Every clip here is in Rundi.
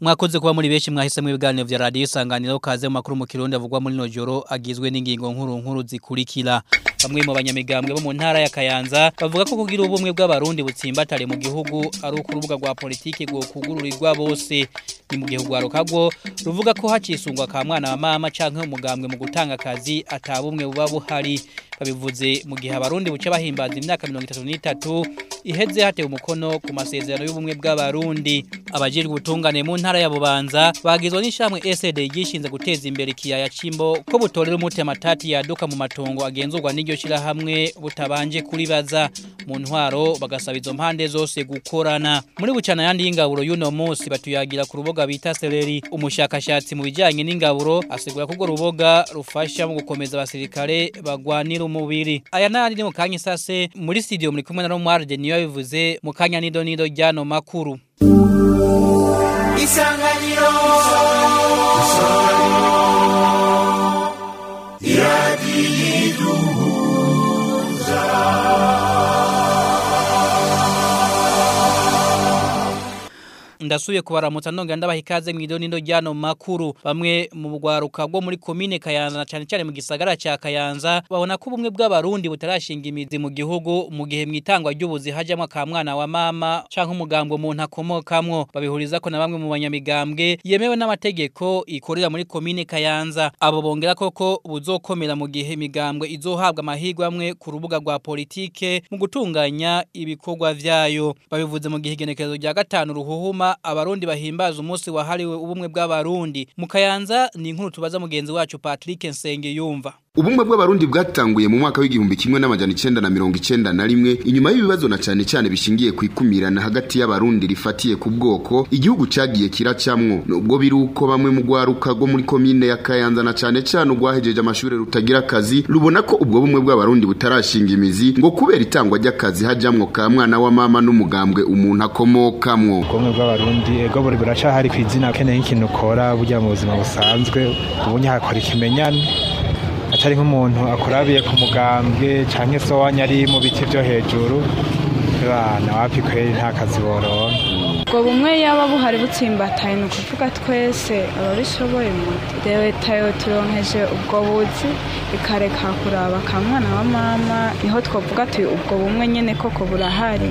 mwakoze kuba muri benshi mwahisemo ibiganiro vya radio isanganiro kaze mu makuru mu kirundi avugwa muri no joro agizwe n'ingingo nkuru nkuru zikurikira bamwe mu banyamigambwe bo mu ntara ya Kayanza bavuga ko kugira ubumwe bw'abarundi butsimbatare mu gihugu ari ukurubuga rwa politike go kugururirwa bose ni mu gihugu arokagwo ruvuga ko hacisungwa ka mwana wa mama canke umugambwe mu gutanga akazi atabumwe buba buhari babivuze mu gihe abarundi buce bahimbaza imyaka 33 iheze hatewe umukono ku masezerano y'ubumwe bw'abarundi abajejwe ubutungane mu ntara ya Bubanza bagizwe n'ishamwe SD gishinze guteza imbere kiyaya cimbo ko butorera umute matati yaduka mu matongo agenzurwa n'iryo shira hamwe butabanje kuribaza mu ntwaro bagasaba izo mpande zose gukorana muri bucana yandi y'ingaburo y'uno munsi batuyagira ku ruboga bita seleri umushakashatsi mu bijyanye n'ingaburo asigura ko urwo ruboga rufasha mu gukomeza abasirikare bagwanira umubiri aya n'ayandi ni mu kanya isase muri studio muri kumwe na romuarde niyo bivuze mu kanya nido nido ry'ano makuru isanganiro ndasuye kubaramutsa ndongera ndabaha ikaze mu ido nindo ryano makuru bamwe mu bugwaruka bwo muri komine Kayanza na cyane cyane mu gisagara cya Kayanza babona ko ubumwe bw'abarundi butarashinga imizi mu gihugu mu gihe mwitangwa ry'ubuzi hajamwe ka mwana wa mama canke umugambwe umuntu akomokamwo babihuriza ko na bamwe mu banyamigambwe yemewe n'amategeko ikorera muri komine Kayanza abo bongera koko buzokomera mu gihe imigambwe izohabwa amahirwe amwe ku rubuga rwa politike mu gutunganya ibikorwa vyayo babivuze mu gihe igenekerezo rya gatanu ruhuhuma abarundi bahimbaza umunsi wahariwe ubumwe bw'abarundi mu kayanza ni inkuru tubaza mugenzi wacu Patrick Nsenge yumva Ubumwe bw'abarundi bwatanguye mu mwaka w'igihumbi kimwe n'amajana icenda na mirongo icenda na rimwe inyuma y'ibibazo na cane cane bishingiye ku ikumirana hagati y'abarundi rifatiye ku bwoko igihugu cagiye kiracamwo nubwo biri uko bamwe mu gwaruka rwo muri komine ya Kayanza na cane cane ugwahejeje amashure rutagira akazi rubona ko ubwo bumwe bw'abarundi butarashinga imizi ngo kubera itangwa ry'akazi hajamwo ka mwana wa mama n'umugambwe umuntu akomokamwo ubumwe bw'abarundi ego buri buracahari ku izina keneye nk'ikintu ukora burya mu buzima busanzwe ubunye hakora ikimenyane atari nk'umuntu akurabiye ku mugambwe cyangwa se wanyari mu biti byo hejuru bana wapi kweri nta kazi boronka ubwo bumwe yaba buhari butsimbataye ni ukuvuga twese ababishoboye muti leta yo turonkeje ubwo buzi ikareka kuraba ka mwana wa mama niho twavuga tuyi ubwo bumwe nyine koko burahari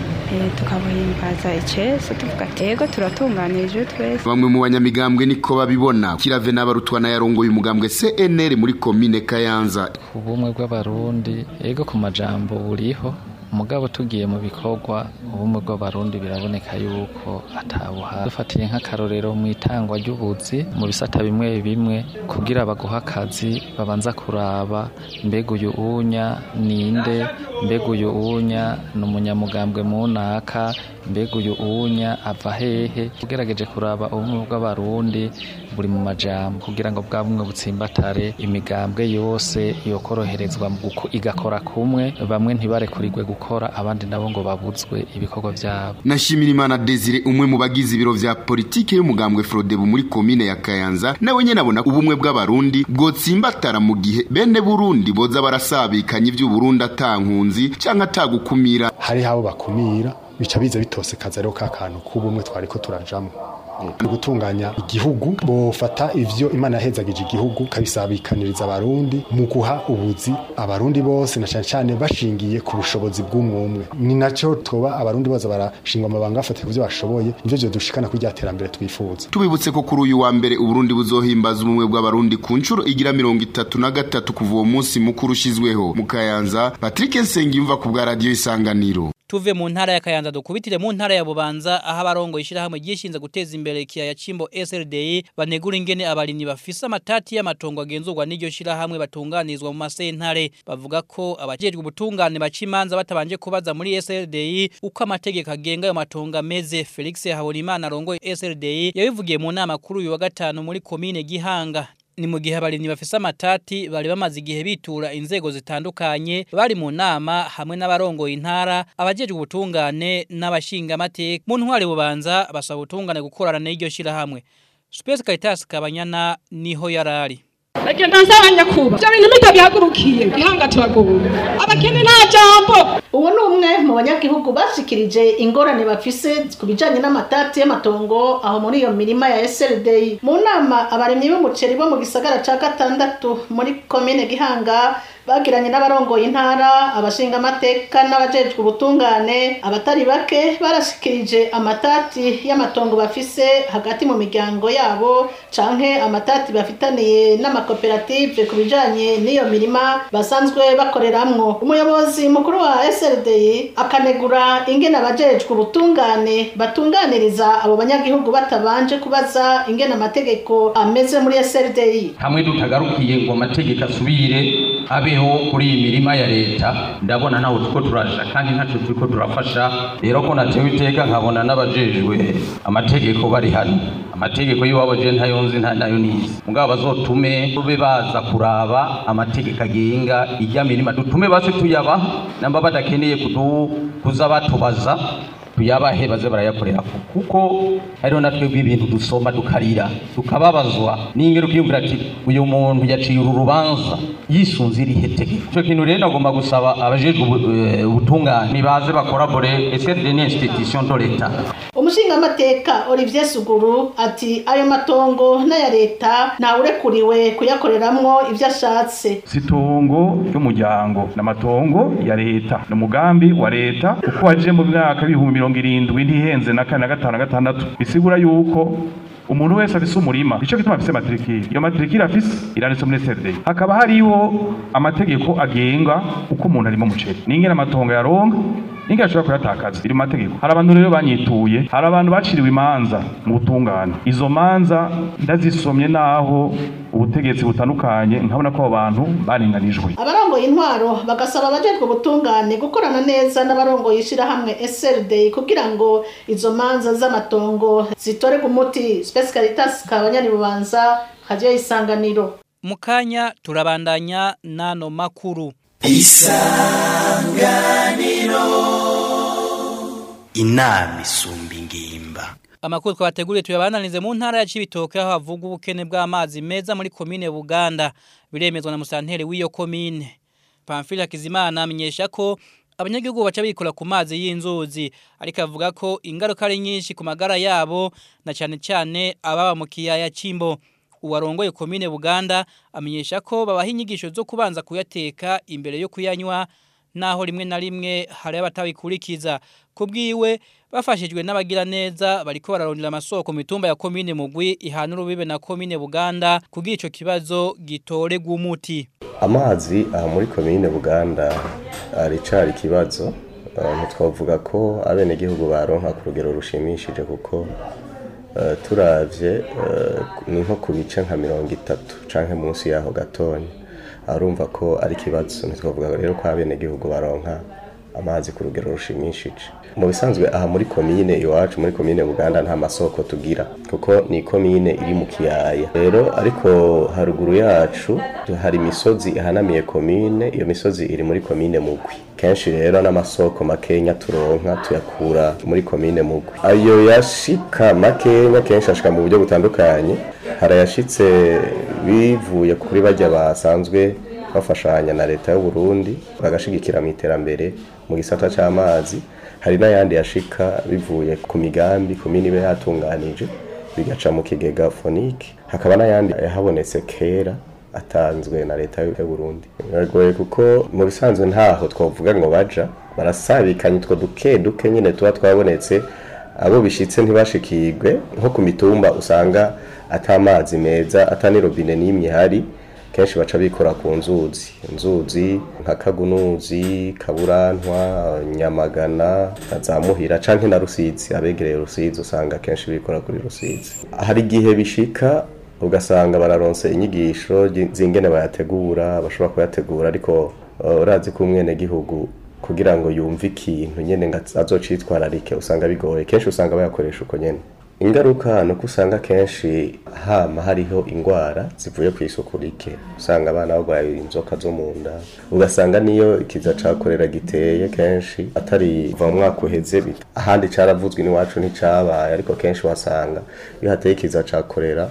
tukabuhimbaza icese tuvuga tego turatunganije twese bamwe mu banyamigambwe niko babibona kirave n'abarutwana yarongoye umugambwe CNL muri komine Kayanza ubumwe bw'abarundi ego ku majambo buriho umugabo tugiye mu bikorwa ubumwe bw'abarundi biraboneka yuko atabuha dufatiye nk'akarorero mu itangwa ry'ubuzi mu bisata bimwe bimwe kugira baguha akazi babanza kuraba mbega uyu unya ninde mbega uyu unya ni umunyamugambwe munaka mbega uyu unya ava hehe ugerageje kuraba ubumwe bw'abarundi buri mu majambo kugira ngo bwa bumwe butsimbatare imigambwe yose yokoroherezwa igakora kumwe bamwe ntibarekurirwe gukora abandi nabo ngo babuzwe ibikorwa byabo nashimira imana Desire umwe mu bagize ibiro vya politike y'umugambwe Frodebu muri komine ya Kayanza nawe nyene abona ubumwe bw'abarundi bwotsimbatara mu gihe bene Burundi boza barasabikanye ivy'Uburundi atankunzi canke atagukumira hari habo bakumira bica biza bitosekaza rero ka kantu k'ubumwe twariko turajamwo mu gutunganya igihugu bofata ivyo imana yahezagije igihugu kabisabikaniriza abarundi mu guha ubuzi abarundi bose na cyane cyane bashingiye ku bushobozi bw'umwumwe ni naco toba abarundi bose barashingwa amabanga bafatiye kuvyo bashoboye nivyo vyo dushikana kuri rya terambere twifuza tubibutse ko kuri uyu wa mbere uburundi buzohimbaza ubumwe bw'abarundi ku nshuro igira mirongo itatu na gatatu kuva uwo munsi mukuru ushizweho mu kayanza patrick nsengiyumva ku bwa radiyo isanganiro tuve mu ntara ya Kayanza dukubitire mu ntara ya Bubanza aho abarongo ishirahamwe gishinze guteza imbere kiyaya cimbo SRD banegura ingene abarimyi bafise amatati y'amatongo agenzurwa n'iryo shirahamwe batunganizwa mu masentare bavuga ko abajejwe ubutungane bacimanza batabanje kubaza muri SRD uko amategeko agenga ayo matongo ameze Felix Habonimana arongoye SRD yabivugiye mu nama kuri uyu wa gatanu muri komine Gihanga ni mu gihe abarimyi bafise amatati bari bamaze igihe bitura inzego zitandukanye bari mu nama hamwe n'abarongoye intara abajejwe ubutungane n'abashinga amateka mu ntwari bubanza basaba ubutungane gukorana n'iryo shirahamwe Space Caritas Kabanyana niho yarari agenda nsaba nyakuba ibyo bintu mutabihagurukiye gihanga turagowe abakene nta jambo uwo ni umwe mu banyagihugu bashikirije ingorane bafise ku bijanye n'amatati y'amatongo aho muri iyo mirima ya SLD mu nama abarimyi b'umuceri bo mu gisagara ca gatandatu muri komine Gihanga bagiranye n'abarongoye intara abashinga amateka n'abajejwe ubutungane abatari bake barashikirije amatati y'amatongo bafise hagati mu miryango yabo canke amatati bafitaniye n'amakoperative ku bijanye n'iyo mirima basanzwe bakoreramwo umuyobozi mukuru wa SLD akanegura ingene abajejwe ubutungane batunganiriza abo banyagihugu batabanje kubaza ingene amategeko ameze muri SLD hamwe tutagarukiye ngo amategeko asubire abeho kuri iyi mirima ya leta ndabona ntaho turiko turaja kandi ntaco turiko turafasha rero ko natewe iteka nkabona n'abajejwe amategeko bari hano amategeko y'iwabo je ntayo nzi nta nayo nizi mugabo bazotume tube baza kuraba amategeko agenga ijya mirima dutume base tuyabaha namba badakeneye kudu kuza batubaza tuyabahe baze barayakorera kuko hariho natwe ibintu dusoma dukarira tukababazwa n'ingero ukiyumvira ati uyu muntu yaciye uru rubanza yisunze irihe tegeko ico kintu rero nagomba gusaba abajejwe ubutungane baze bakorabore ese ni institution de l'etat umushingamateka Olivier Suguru ati ayo matongo n'aya leta ntawurekuriwe kuyakoreramwo ivyo ashatse si itongo ry'umuryango ni amatongo ya leta ni umugambi wa leta uko waje mu myaka y'ibihumbi mirongo irindwi ntihenze na kane na gatanu na gatandatu bisigura yuko umuntu wese afise umurima ico gituma afise matrikiri iyo matrikiri afise iranditse muri SRD hakaba hariho amategeko agenga uko umuntu arimo umuceri n'ingene amatongo yaronka n'ingene ashobora kuyatakaza iri mu mategeko hari abantu rero banyituye hari abantu baciriwe imanza mu butungane izo manza ndazisomye naho ubutegetsi butandukanye nkabona ko abo bantu barenganijwe abarongoye intwaro bagasaba abajejwe ubutungane gukorana neza n'abarongoye ishirahamwe SLD kugira ngo izo manza z'amatongo zitorerwe umuti Space Caritas kabanyani bubanza radio isanganiro mukanya turabandanya nano makuru isanganiro inama isumba ingimba Amakuru twabateguriye tuyabananize mu ntara ya Cibitoke aho havuga ubukene bw'amazi meza muri komine Buganda biremezwa na musanteri w'iyo komine Pamphile Kizimana amenyesha ko abanyagihugu baca bikora ku mazi y'inzuzi ariko avuga ko ingaruka ari nyinshi ku magara yabo na cyane cyane ababa mu kiyaya Cimbo uwarongoye komine Buganda amenyesha ko babaha inyigisho zo kubanza kuyateka imbere yo kuyanywa naho rimwe na rimwe hari abatabikurikiza kubwiwe bafashijwe n'abagira neza bariko bararondera amasoko mu mitumba ya komine Mugwi ihana urubibe na komine Buganda kugira ico kibazo gitore gumuti amazi aha muri komine Buganda aricari ikibazo ntitwavuga ko abenegihugu baronka ku rugero rushimishije kuko turavye ni nko ku bice nka mirongo itatu canke munsi yaho gatonya arumva ko ari ikibazo ntitwavuga rero ko abenegihugu baronka amazi ku rugero rushimishije mu bisanzwe aha muri komine iwacu muri komine buganda nta masoko tugira kuko ni komine iri mu kiyaya rero ariko haruguru yacu hari imisozi ihanamiye komine iyo misozi iri muri komine mugwi kenshi rero n'amasoko makenya turonka tuyakura muri komine mugwi ayo yashika makenya kenshi ashika mu buryo butandukanye harayashitse bivuye kuri bajya basanzwe bafashanya na leta y'u Burundi bagashigikira mu iterambere mu gisata c'amazi hari n'ayandi yashika bivuye ku migambi komini ibe yatunganije bigaca mu kigega fonike hakaba n'ayandi yahabonetse kera atanzwe na leta y'u Burundi biragoye kuko mu bisanzwe ntaho twavuga ngo baja barasabikanye utwo duke duke nyine tuba twabonetse abo bishitse ntibashikirwe nko ku mitumba usanga atamazi meza atanirobine n'imwe ihari kenshi baca bikora ku nzuzi inzuzi nka kagunuzi kaburantwa nyamagana na za muhira canke na rusizi abegereye rusizi usanga kenshi bikora kuri rusizi hari igihe bishika ugasanga bararonse inyigisho zingene bayategura bashobora kuyategura ariko urazi ko umwenegihugu kugira ngo yumve ikintu nyene ngo azocitwararike usanga bigoye kenshi usanga bayakoresha uko nyene ingaruka ni uko usanga kenshi hama hariho indwara zivuye ku isuku rike usanga abana barwaye inzoka zo mu nda ugasanga niyo ikiza cakorera giteye kenshi atari va mu mwaka uheze ahandi caravuzwe n'iwacu nticabaye ariko kenshi wasanga iyo hateye ikiza cakorera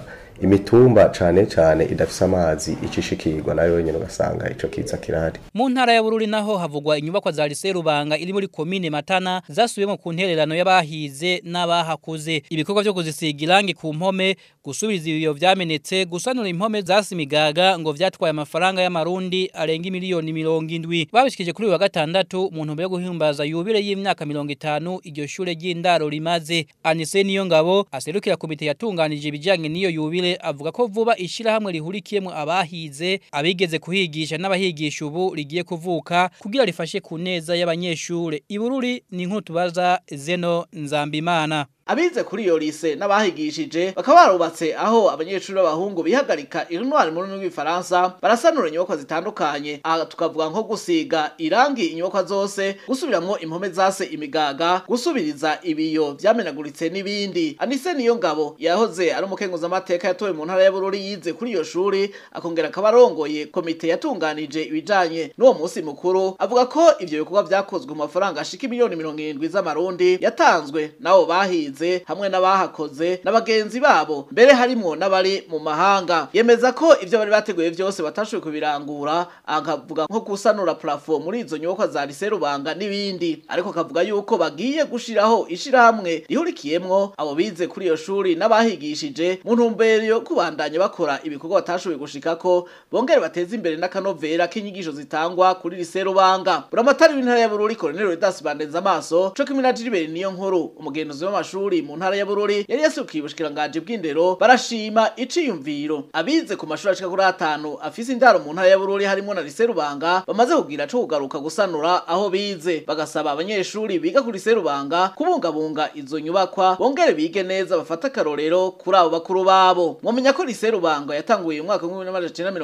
imitumba cane cane idafise amazi icishikirwa nayo nyene ugasanga ico kiza kirahari mu ntara ya Bururi naho havugwa inyubakwa za Lycée Rubanga iri muri commune Matana zasubiyemo ku ntererano y'abahize n'abahakuze ibikorwa byo kuzisiga irangi ku mpome gusubiriza ibiyo vyamenetse gusanura impome zasimigaga ngo vyatwaye amafaranga y'amarundi arenga miliyoni mirongo indwi babishikije kuri uyu wa gatandatu mu ntumbero yo guhimbaza yubile y'imyaka mirongo itanu iryo shure ry'indaro rimaze Anise niyo ngabo aserukira komite yatunganije ibijanye n'iyo yubile avuga ko vuba ishirahamwe rihurikiyemo abahize abigeze kuhigisha n'abahigisha ubu rigiye kuvuka kugira rifashe ku neza y'abanyeshure ibururi ni inkuru tubaza Zeno Nzambimana abize kuri iyo lise n'abahigishije bakaba barubatse aho abanyeshuri b'abahungu bihagarika intwari mu rurimi rw'ifaransa barasanura inyubakwa zitandukanye aha tukavuga nko gusiga irangi inyubakwa zose gusubiramwo impome zase imigaga gusubiriza ibiyo vyamenaguritse n'ibindi anise niyo ngabo yahoze ari umukenguzamateka yatowe mu ntara y'abururi yize kuri iyo shuri akongera akaba arongoye komite yatunganije ibijanye n'uwo munsi mukuru avuga ko ivyo bikorwa vyakozwe mu mafaranga ashika miliyoni mirongo irindwi z'amarundi yatanzwe n'abo bahize bahize hamwe n'abahakoze n'abagenzi babo mbere harimwo n'abari mu mahanga yemeza ko ivyo bari bateguye vyose batashoboye kubirangura akavuga nko gusanura plafond muri izo nyubakwa za Lycée Rubanga n'ibindi ariko akavuga yuko bagiye gushiraho ishirahamwe rihurikiyemwo abo bize kuri iyo shuri n'abahigishije mu ntumbero yo kubandanya bakora ibikorwa batashoboye gushikako bongere bateze imbere n'akanovera k'inyigisho zitangwa kuri Lycée Rubanga buramatari w'intara ya Bururi Colonel Redas Bandenza amaso co kimwe na Gilbert niyo nkuru umugenzuzi w'amashuri amashuri mu ntara ya Bururi yari yasukiye ubushikiranganje bw'indero barashima iciyumviro abize ku mashuri ashika kuri atanu afise indaro mu ntara ya Bururi harimo na Lycée Rubanga bamaze kugira co kugaruka gusanura aho bize bagasaba abanyeshuri biga kuri Lycée Rubanga kubungabunga izo nyubakwa bongere bige neza bafata karorero kuri abo bakuru babo mwamenya ko Lycée Rubanga yatanguye mu mwaka wa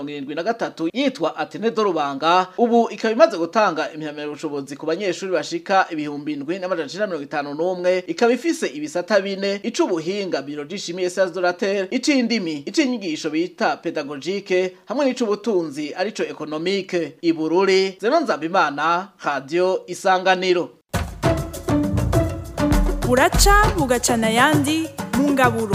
1973 yitwa Atene do Rubanga ubu ikaba imaze gutanga imyamero bushobozi ku banyeshuri bashika ibihumbi 751 ikaba ifise ibisata bine icubuhinga biologishimie sciences de la terre icindimi icinyigisho bita pedagogique hamwe n'icubutunzi arico economique ibururi zeno nzambimana radio isanganiro buraca bugacana ayandi mu ngaburo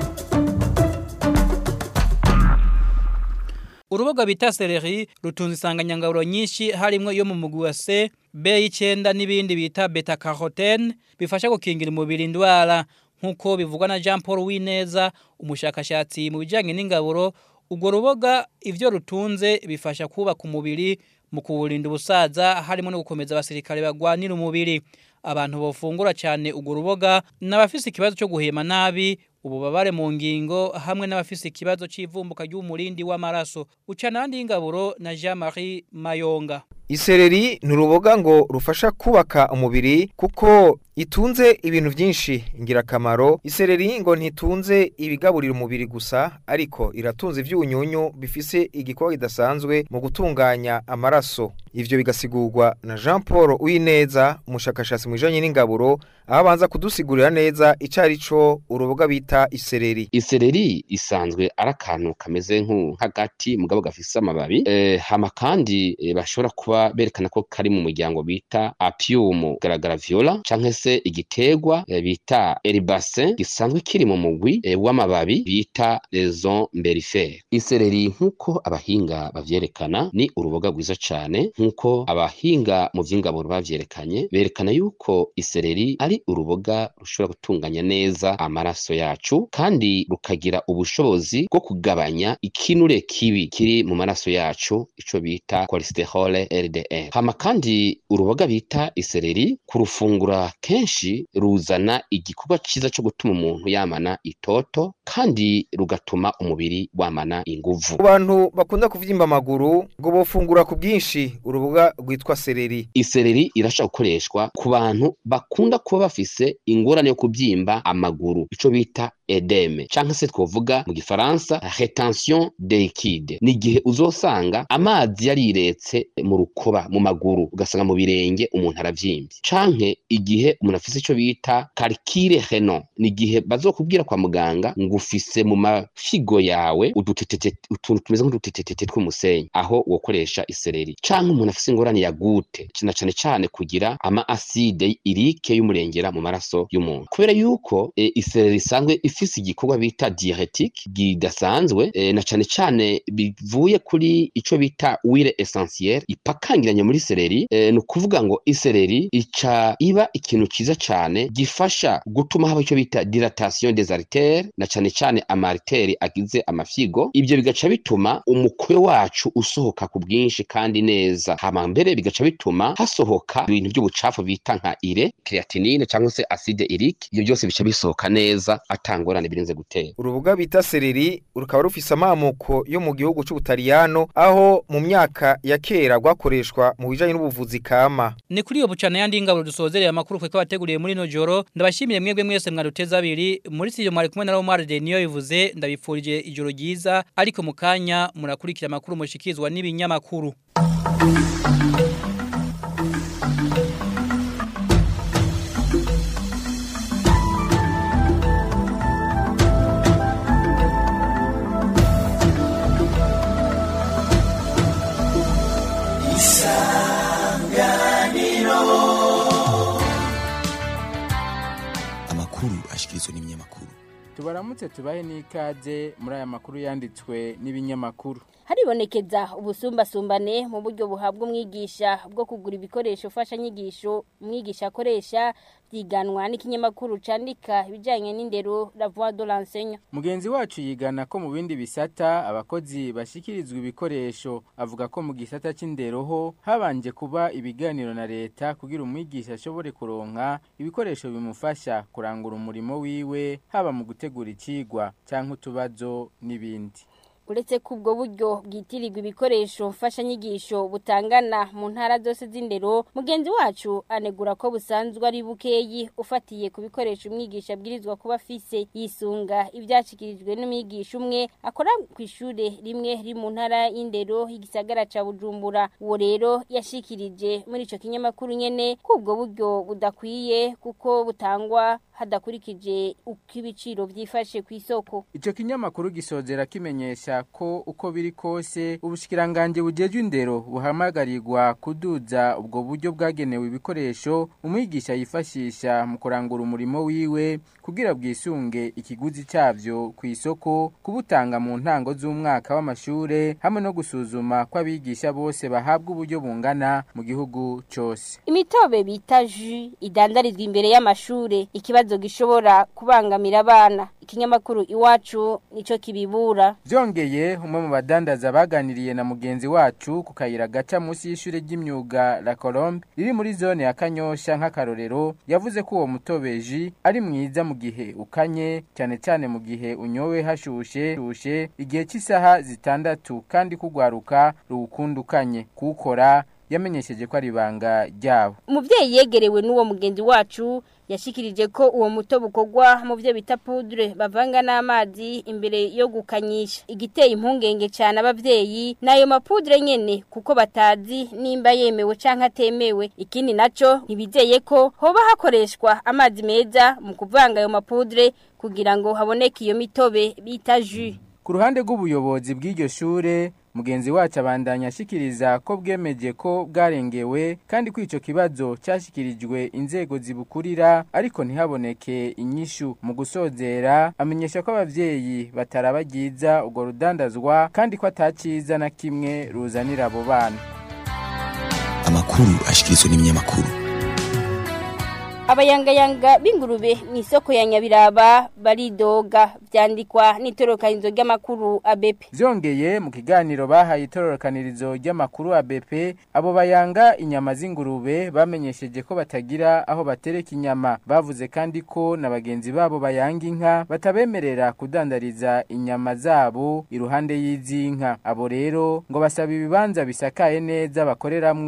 urubuga bita seleri rutunze insanganyangaburo nyinshi harimo iyo mu mugwi wa C B y'icenda n'ibindi bita beta carotene bifasha gukingira umubiri indwara nk'uko bivugwa na Jean Paul Wineza umushakashatsi mu bijyanye n'ingaburo ubwo ruboga ivyo rutunze bifasha kubaka umubiri mu kuwurinda ubusaza harimo no gukomeza abasirikare bagwanira umubiri abantu bofungura cyane ubwo ruboga n'abafise ikibazo cyo guhema nabi ububabare mu ngingo hamwe n'abafise ikibazo c'ivumbuka ry'umurindi w'amaraso ucana handi y'ingaburo na Jean-Marie Mayonga Isereri ni uruboga ngo rufasha kubaka umubiri kuko itunze ibintu byinshi ingirakamaro isereri ngo ntitunze ibigaburira umubiri gusa ariko iratunze ibyunyunyu bifise igikorwa kidasanzwe mu gutunganya amaraso ivyo bigasigurwa na Jean Paul Uwineza umushakashatsi mu bijanye n'ingaburo aho abanza kudusigurira neza icari co uruboga bita isereri isereri isanzwe ari akantu kameze nk'agati mugabo gafise amababi e, hama kandi e, bashobora kuba berekana ko kari mu muryango bita apium garagara viola canke se igiterwa e, bita herbacin gisanzwe kiri mu mugwi e, w'amababi bita raison mberifer isereri nk'uko abahinga bavyerekana ni uruboga rwiza cane nk'uko abahinga mu vy'ingaburo bavyerekanye berekana yuko isereri ari uruboga rushobora gutunganya neza amaraso yacu kandi rukagira ubushobozi bwo kugabanya ikinure kibi kiri mu maraso yacu ico bita cholesterol LDL hama kandi uruboga bita isereri kurufungura kenshi ruzana igikorwa ciza co gutuma umuntu yamana itoto kandi rugatuma umubiri wamana inguvu ku bantu bakunda kuvyimba amaguru ngo bofungura ku bwinshi uruboga rwitwa sereri isereri irashobora gukoreshwa ku bantu bakunda kuba bafise ingorane yo kubyimba amaguru ico bita edeme canke se twovuga mu gifaransa retention de liquide ni igihe uzosanga amazi yariretse mu rukoba mu maguru ugasanga mu birenge umuntu aravyimbye canke igihe umuntu afise ico bita calcule renal ni igihe bazokubwira kwa muganga ngo ufise mu mafigo yawe udutetete utuntu tumeze nk'udutetetete tw'umusenyi aho wokoresha isereri canke umuntu umuntu afise ingorane ya gute na cane cane kugira ama acide irike y'umurengera mu maraso y'umuntu kubera yuko e, isereri isanzwe ifise igikorwa bita diuretique gidasanzwe e, na cane cane bivuye kuri ico bita huile essentielle ipakangiranye muri sereri e, ni ukuvuga ngo isereri ica iba ikintu ciza cane gifasha gutuma haba ico bita dilatation des artères na cane cane amariteri agize amafyigo ibyo bigaca bituma umukwe wacu usohoka ku bwinshi kandi neza hama mbere bigaca bituma hasohoka ibintu by'ubucafu bita nka ire creatinine cyangwa se acide urique ibyo byose bica bisohoka neza atangorane birinze gutera urubuga bita sereri rukaba rufise amamuko yo mu gihugu c'ubutaliyano aho mu myaka ya kera rwakoreshwa mu bijanye n'ubuvuzi kama ni kuri iyo bucana yandi ngabo dusozereye amakuru kwe bateguriye muri no joro ndabashimiye mwebwe mwese mwaduteza abiri muri studio mwari kumwe na Romar Denio bivuze ndabifurije ijoro ryiza ariko mu kanya murakurikira amakuru mushikizwa n'ibinyamakuru amakuru ashikirizwa n'ibinyamakuru tubaramutse tubahe n'ikaze muri aya makuru yanditswe n'ibinyamakuru haribonekeza ubusumbasumbane mu buryo buhabwa umwigisha bwo kugura ibikoresho mfashanyigisho umwigisha akoresha byiganwa n'ikinyamakuru candika ibijyanye n'indero la voix de l'enseignant mugenzi wacu yigana ko mu bindi bisata abakozi bashyikirizwa ibikoresho avuga ko mu gisata cy'indero ho habanje kuba ibiganiro na leta kugira umwigisha ashobore kuronka ibikoresho bimufasha kurangura umurimo wiwe haba mu gutegura ikigwa cyangwa utubazo n'ibindi uretse ko ubwo buryo bwitirirwa ibikoresho mfashanyigisho butangana mu ntara zose z'indero mugenzi wacu anegura ko busanzwe ari bukeyi ufatiye ku bikoresho umwigisha abwirizwa kuba afise yisunga ibyashyikirijwe n'umwigisha umwe akora ku ishuri rimwe riri mu ntara y'indero y'igisagara ca bujumbura uwo rero yashikirije muri ico kinyamakuru nyene ko ubwo buryo budakwiye kuko butangwa hadakurikije uko ibiciro byifashe ku isoko Ico kinyamakuru gisozera kimenyesha ko uko biri kose ubushikiranganje bujejwe indero buhamagarirwa kuduza ubwo buryo bwagenewe ibikoresho umwigisha yifashisha mu kurangura umurimo wiwe kugira bwisunge ikiguzi cyavyo ku isoko kubutanga mu ntango z'umwaka w'amashure hamwe no gusuzuma ko abigisha bose bahabwa uburyo bungana mu gihugu cyose imitobe bita jus idandarizwa imbere y'amashure ikibazo gishobora kubangamira abana ikinyamakuru iwacu nico kibibura Vyongeye umwe mu badandaza baganiriye na mugenzi wacu ku kayira gaca munsi y'ishure ry'imyuga La Colombe riri muri zone ya Kanyosha nk'akarorero yavuze ko uwo mutobeji ari mwiza mu gihe ukanye cyane cyane mu gihe unyowe hashushe shushe igihe cy'isaha zitandatu kandi kugwaruka ruwukundukanye kuwukora yamenyesheje ko ari ibanga ryabo umuvyeyi yegerewe n'uwo mugenzi wacu yashikirije ko uwo muto bukorwa mu byo bita poudre bavanga n'amazi imbere yo gukanyisha igiteye impungenge cyane abavyeyi nayo mapudre nyene kuko batazi nimba yemewe canke atemewe ikindi naco ntibizeye ko hoba hakoreshwa amazi meza mu kuvanga ayo mapudre kugira ngo haboneke iyo mitobe bita jus ku ruhande rw'ubuyobozi bw'iryo shure mugenzi wacu abandanya ashikiriza ko bwemeje ko bwarengewe kandi ko ico kibazo cyashyikirijwe inzego zibukurira ariko ntihaboneke inyishu mu gusozera amenyesha ko abavyeyi batarabagiza urwo rudandazwa kandi ko ataciza na kimwe ruzanira abo bana amakuru ashikirizwa n'ibinyamakuru abayangayanga b'ingurube mu isoko ya nyabiraba baridoga byandikwa n'itorokanizo ry'amakuru abepe Vyongeye mu kiganiro bahaye itororokanirizo ry'amakuru ABP abo bayanga inyama z'ingurube bamenyesheje ko batagira aho batereka inyama bavuze kandi ko na bagenzi babo bayanga inka batabemerera kudandariza inyama zabo iruhande y'izinka abo rero ngo basaba ibibanza bisakaye neza bakoreramwo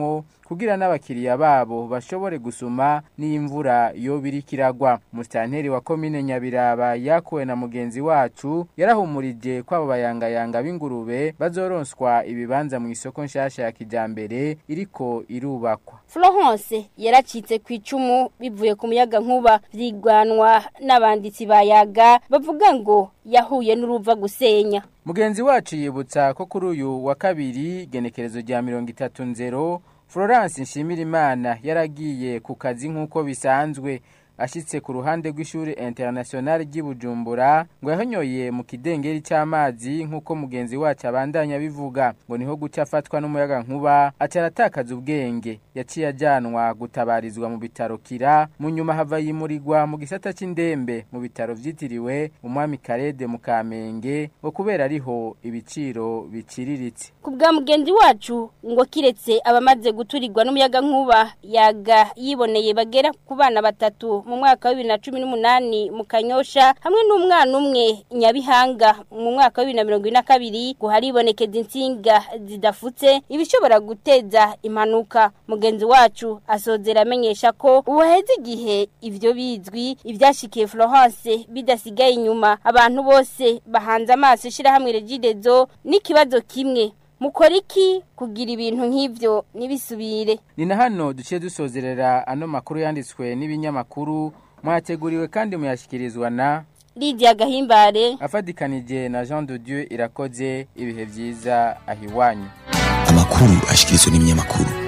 kugira n'abakiriya babo bashobore gusuma n'imvura yo birikiragwa musitanteri wa komine Nyabiraba yakuwe na mugenzi wacu yarahumurije ko abo bayangayanga b'ingurube bazoronswa ibibanza mu isoko nshasha ya kijambere iriko irubakwa Florence yaracitse ku icumu bivuye ku muyaga nkuba vyigwanwa n'abanditsi bayaga bavuga ngo yahuye n'uruva gusenya mugenzi wacu yibutsa ko kuri uyu wa kabiri genekerezo rya mirongo itatu nzero Florence Nshimirimana yaragiye ku kazi nk'uko bisanzwe ashitse ku ruhande rw'ishuri international ry'Ibujumbura ngo yahonyoye mu kidengeri cy'amazi nk'uko mugenzi wacu abandanya bivuga ngo niho guca afatwa n'umuyaga nkuba acaratakaza ubwenge yaciye ajyanwa gutabarizwa mu bitaro kira mu nyuma hava yimurirwa mu gisata c'indembe mu bitaro vyitiriwe umwami Karede mu Kamenge ngo kubera ariho ibiciro biciriritse ku bwa mugenzi wacu ngo kiretse abamaze guturirwa n'umuyaga nkuba yaga yiboneye bagera ku bana batatu mu mwaka wa bibiri na cumi n'umunani mu kanyosha hamwe n'umwana umwe nyabihanga mu mwaka wa bibiri na mirongo ine na kabiri ngo haribonekeza insinga zidafutse ibishobora guteza impanuka mugenzi wacu asozera amenyesha ko ubu haheze igihe ivyo bizwi ivyashikiye Florence bidasigaye inyuma abantu bose bahanze amaso ishirahamwe regidezo n'ikibazo kimwe mukora iki kugira ibintu nk'ibyo ntibisubire ni na hano duciye dusozerera ano makuru yanditswe n'ibinyamakuru mwateguriwe kandi muyashyikirizwa na Lydia Gahimbare afadikanije na Jean de Dieu irakoze ibihe byiza ahiwanyu amakuru ashikirizwa n'ibinyamakuru